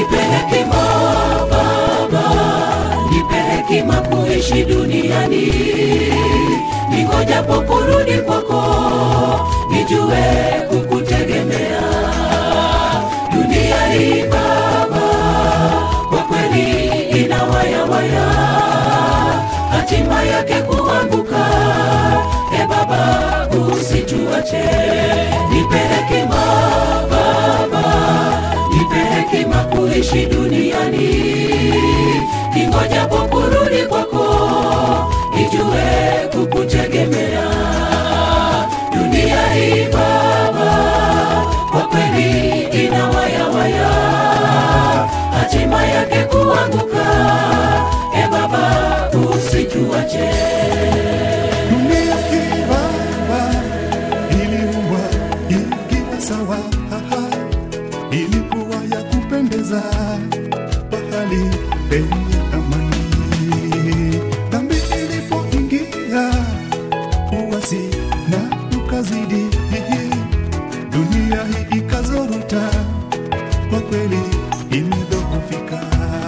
nipe hekima Baba, nipe hekima kuishi duniani, ningojapo kurudi kwako, nijue kukutegemea. Dunia hii Baba, kwa kweli ina wayawaya, hatima yake kuanguka. E Baba, usituache, nipe hekima Baba, nipe hekima kuishi duniani, ningojapo kurudi kwako, nijue kukutegemea. Dunia hii Baba, kwa kweli ina wayawaya, hatima yake kuanguka. E Baba, usituache. Dunia hii Baba iliumbwa ikiwa sawa, ilikuwa ya kupendeza, pahali penye amani. Dhambi ilipoingia, uasi na ukazidi, dunia hii ikazorota, kwa kweli imedhoofika.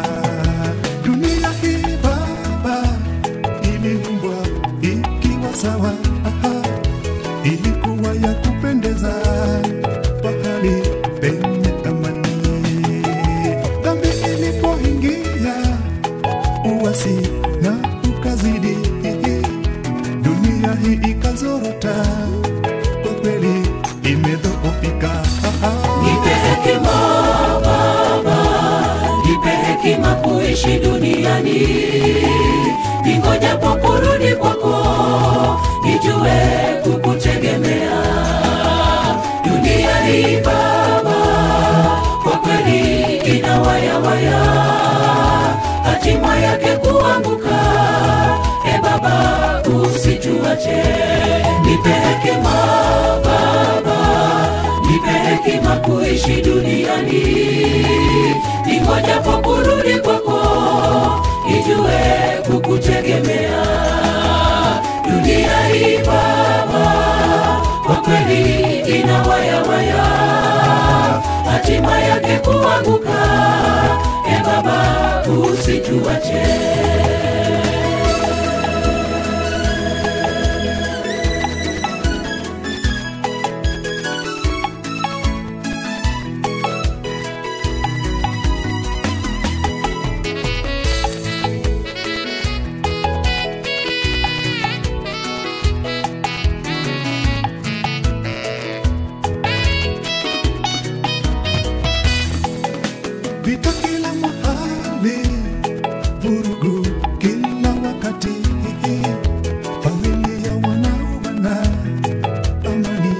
Dunia hii Baba iliumbwa ikiwa sawa, aha, ilikuwa ya kupendeza, pahali penye amani. Dhambi ilipoingia, uasi na ukazidi, dunia hii ikazorota, kwa kweli imedhoofika. Aha. Nipe hekima Baba, nipe hekima kuishi duniani, ningojapo kurudi kwako, nijue kukutegemea. Dunia hii Baba, kwa kweli ina wayawaya, hatima yake kuanguka. E Baba, usituache, nipe hekima Baba, nipe hekima kuishi duniani, ningojapo kurudi kwako, nijue kukutegemea. Dunia hii Baba, kwa kweli ina wayawaya, hatima yake kuanguka. E Baba, usituache. vita kila mahali, vurugu kila wakati, familia wanauana, amani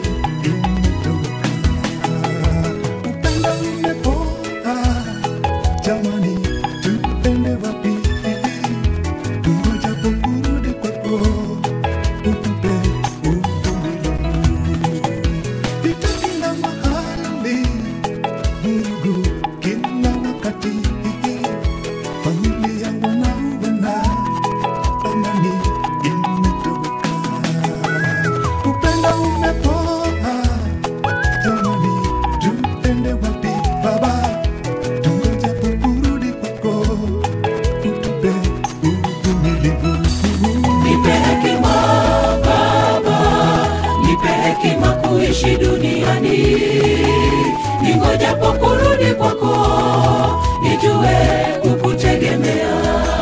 imetoweka, upendo umepoa. Jamani, tuende wapi? Tungojapo kurudi kwako, utupe uvumilivu. Vita kila mahali vurugu kila wakati, familia wanauana, amani imetoweka, upendo umepoa. Jamani, tuende wapi Baba? Tungojapo kurudi kwako, utupe uvumilivu. Nipe hekima Baba, nipe hekima kuishi duniani, ningojapo kurudi kwako, nijue kukutegemea.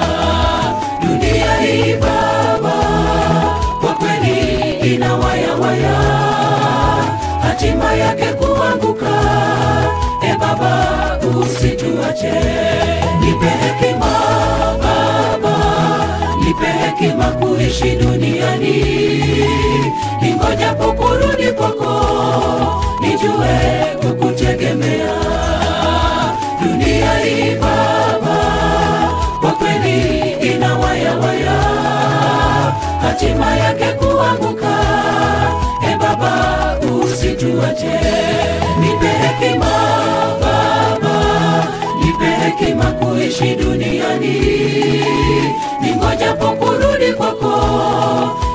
Dunia hii Baba, kwa kweli ina wayawaya, hatima yake kuanguka. E Baba, usituache, nipe hekima Baba, nipe hekima kuishi duniani, ningojapo kurudi kwako, nijue kukutegemea. Dunia hii Baba, kwa kweli ina wayawaya, hatima yake kuanguka. E Baba, usituache, nipe hekima Baba, nipe hekima kuishi duniani, ningojapo kurudi kwako,